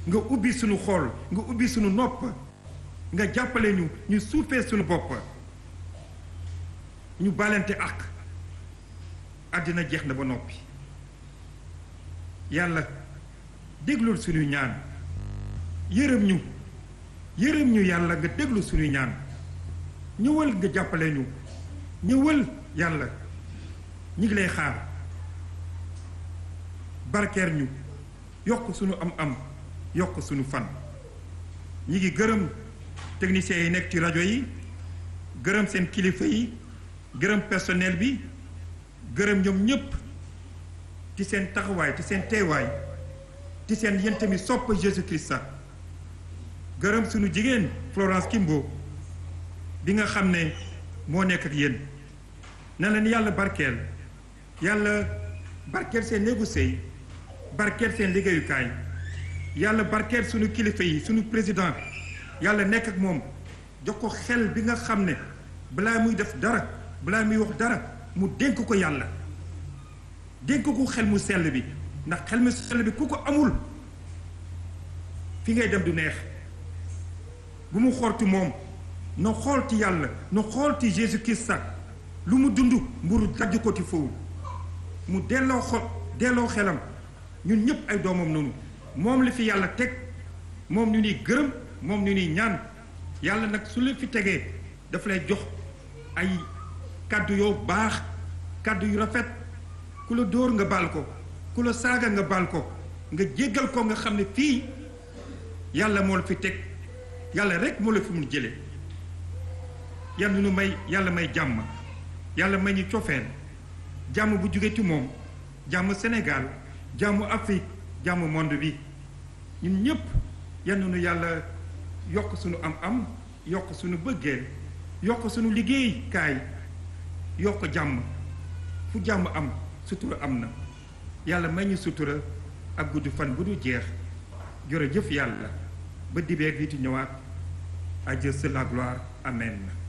nga ubbi sunu xool nga ubbi sunu nopp nga jàppale ñu ñu suufee sunu bopp ñu balante ak àddina jeex na ba noppi yàlla déglul suñuy ñaan yërëm ñu yërëm ñu yàlla nga déglu suñuy ñaan ñëwal nga jàppale ñu ñëwal yàlla ñi ngi lay xaar barkeer ñu yokk suñu am-am yokk suñu fan ñi ngi gërëm techniciens yi nekk ci rajo yi gërëm seen kilifa yi gërëm personnel bi gërëm ñoom ñépp ci seen taxawaay ci seen teewaay ci seen yéen tamit sopp Jésus Christ gërëm suñu jigéen Florence Kimbo bi nga xam ne moo nekk ak yéen na leen yàlla barkeel yàlla barkeel seen néegu sëy barkeel seen liggéeyukaay yàlla barkeel suñu kilifa yi suñu président yàlla nekk ak moom jox ko xel bi nga xam ne balaa muy def dara balaa muy wax dara mu dénk ko yàlla dénk ko xel mu sell bi ndax xel mu sell bi ku ko amul fi ngay dem du neex bu mu xoolti moom na xool ci yàlla na xool ci Jésus Christ sax lu mu dund mburu dajj ko ci foofu mu delloo xol delloo xelam ñun ñëpp ay doomam noonu moom la fi yàlla teg moom ñu ni gërëm moom ñu ni ñaan yàlla nag su la fi tegee daf lay jox ay kàddu yoo baax kàddu yu rafet ku la dóor nga baal ko ku la saaga nga baal ko nga jéggal ko nga xam ne fii yàlla moo la fi teg yàlla rek moo la fi mun jële yàlla nu may yàlla may jàmm yàlla may ñu cofeel jàmm bu jóge ci moom jàmm Sénégal jàmm Afrique jàmm monde bi ñun ñépp yal na nu yàlla yokk suñu am-am yokk suñu bëggeel yokk suñu liggéeykaay yokk jàmm fu jàmm am sutura am na yàlla may ñu sutura ak gudd fan bu du jeex jërëjëf yàlla ba dibeer bi di ñëwaat à Dieu seul la gloire amen